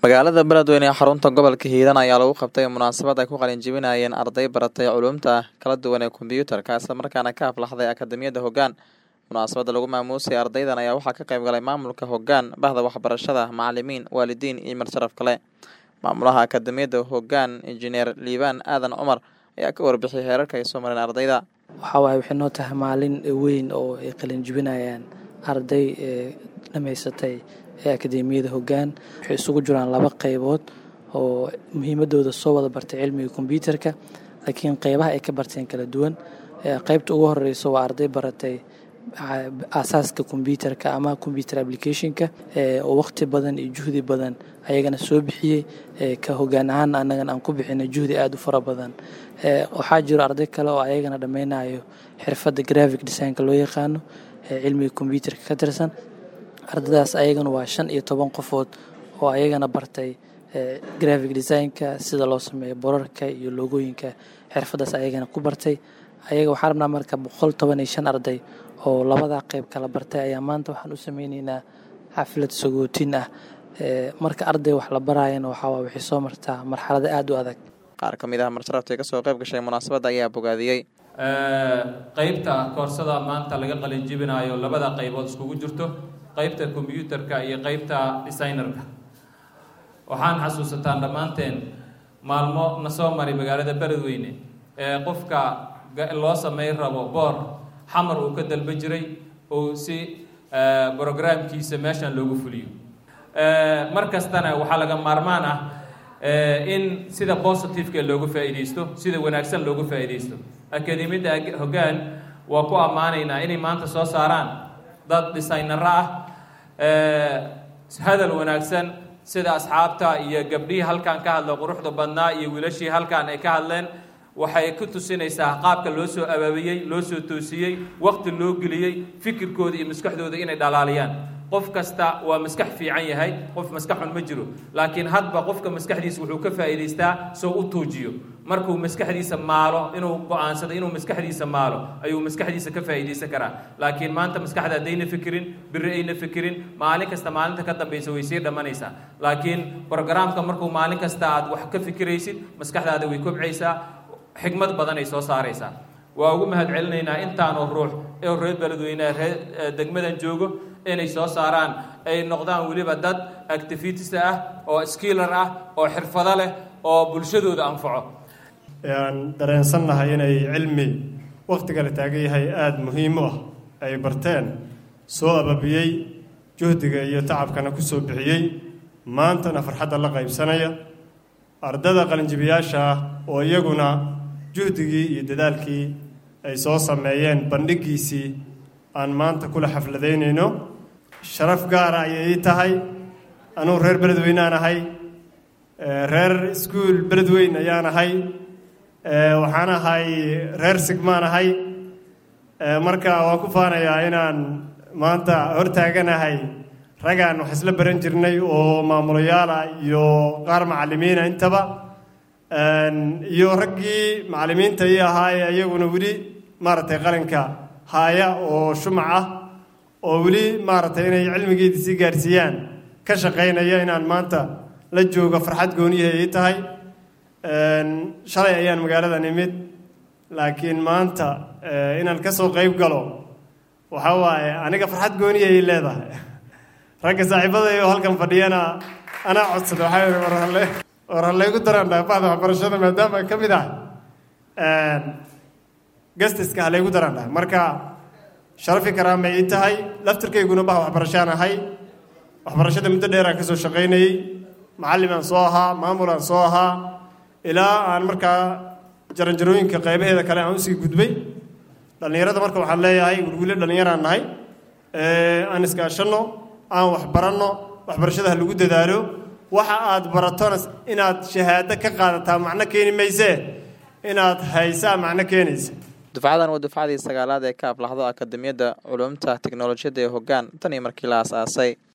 magaalada beledweyne ee xarunta gobolka hiiraan ayaa lagu qabtay munaasabad ay ku qalinjibinayeen arday baratay culuumta kala duwan ee kombyuutarka islamarkaana ka aflaxday akademiyada hoggaan munaasabadda lagu maamuusay ardaydan ayaa waxaa ka qayb galay maamulka hoggaan bahda waxbarashada macalimiin waalidiin iyo marsharaf kale maamulaha akademiyada hoggaan injineer liibaan aadan cumar ayaa ka warbixiyay heerarka ay soo mareen ardayda waxaa waaye waxay noo tahay maalin weyn oo ay qalinjibinayaan arday ee dhamaysatay ee akademiyada hoggaan waxay isugu jiraan laba qeybood oo muhiimadooda soo wada bartay cilmiga kombyuutarka laakiin qeybaha ay ka barteen kala duwan qeybta ugu horeyso waa arday baratay aasaaska kombyuutarka ama combyuter applicationka oo waqti badan iyo juhdi badan ayagana soo bixiyey ka hogaan ahaan annagan aan ku bixinay juhdi aada u fara badan waxaa jiro arday kale oo ayagana dhammaynayo xirfadda graphic designka loo yaqaano cilmiga kombyuutarka ka tirsan ardaydaas ayagana waa shan iyo toban qofood oo ayagana bartay graphic designka sida loo sameeyo borarka iyo loogooyinka xirfaddaas ayagana ku bartay ayaga waxaa rabnaa marka boqol toban iyo shan arday oo labadaa qeyb kala bartay ayaa maanta waxaan u sameyneynaa xaflad sagootin ah marka arday wax la baraayana waxaa waxay soo martaa marxalada aada u adag qaar ka mid ah marsharafta kasoo qayb gashay munaasabadda ayaa bogaadiyey qeybta koorsada maanta laga qalinjibinayo labada qaybood iskugu jirto qeybta kombyuutarka iyo qeybta designerka waxaan xasuusataan dhammaanteen maalmo na soo maray magaalada beledweyne ee qofka loo sameyn rabo boor xamar uu ka dalba jiray oo si brograamkiisa meeshan loogu fuliyo mar kastana waxaa laga maarmaan ah in sida positiveka loogu faa'iidaysto sida wanaagsan loogu faa'iidaysto akademiyadda hoggaan waa ku ammaanaynaa inay maanta soo saaraan dad designaro ah hadal wanaagsan sida asxaabta iyo gabdhihii halkan ka hadla quruxda badnaa iyo wiilashii halkan ay ka hadleen waxay ku tusinaysaa qaabka loo soo abaabiyey loo soo toosiyey waqti loo geliyey fikirkooda iyo maskaxdooda inay dhalaaliyaan qof kasta waa maskax fiican yahay qof maskax xun ma jiro laakiin hadba qofka maskaxdiisa wuxuu ka faa'iidaystaa soo u tuujiyo markuu maskaxdiisa maalo inuu go-aansado inuu maskaxdiisa maalo ayuu maskaxdiisa ka faa'iidaysan karaa laakiin maanta maskaxda haddayna fikirin biri ayna fikirin maalin kasta maalinta ka dambaysa way sii dhammanaysaa laakiin brogaraamka markuu maalin kasta aad wax ka fikiraysid maskaxdaada way kobcaysaa xigmad badan ay soo saaraysaa waa ugu mahad celinaynaa intaanoo ruux ee reer beledweyneha reer degmadan joogo inay soo saaraan ay noqdaan weliba dad activities ah oo skiller ah oo xirfado leh oo bulshadooda anfaco aan dareensannahay inay cilmi wakhtiga la taagan yahay aada muhiim u ah ay barteen soo ababiyey juhdiga iyo tacabkana ku soo bixiyey maantana farxadda la qaybsanaya ardada qalinjibiyaasha ah oo iyaguna juhdigii iyo dadaalkii ay soo sameeyeen bandhigiisii aan maanta kula xafladaynayno sharaf gaara ayay ii tahay anugu reer beledweyne aan ahay reer iskuol beledweyn ayaan ahay waxaan ahay reer sigmaan ahay marka waan ku faanayaa inaan maanta hortaaganahay ragaan wax isla baran jirnay oo maamulayaala iyo qaar macallimiina intaba iyo raggii macallimiinta ii ahaa ee iyaguna weli maaragtay qalinka haaya oo shumac ah oo weli maaragtay inay cilmigeedii sii gaarsiiyaan ka shaqaynaya inaan maanta la joogo farxad gooniyahay ii tahay shalay ayaan magaaladan imid laakiin maanta inaan ka soo qayb galo waxaa waaye aniga farxad gooniyahay leedahay ragga saaxiibadayo halkan fadhiyana anaa codsada waxaa yidhi war halle war hallaygu daraan bahda waxbarashada maadaama ka mid ah gastiska hallaygu daraan dhahay marka sharafi karaamay ii tahay laftirkayguna bah waxbarashaan ahay waxbarashada muddo dheeraan ka soo shaqaynayey macallimaan soo ahaa maamulaan soo ahaa ilaa aan markaa jaranjarooyinka qaybaheeda kale aan usii gudbay dhallinyarada marka waxaan leeyahay wilwile dhallinyaraan nahay aan iskaashanno aan wax baranno waxbarashada ha lagu dadaalo waxa aad baratona inaad shahaado ka qaadataa macno keeni maysee inaad haysaa macno keenaysa dufcadan waa dufcadii sagaalaad ee ka aflaxdo akademiyadda culuumta teknolojiyadda ee hoggaan tan iyo markii la aas-aasay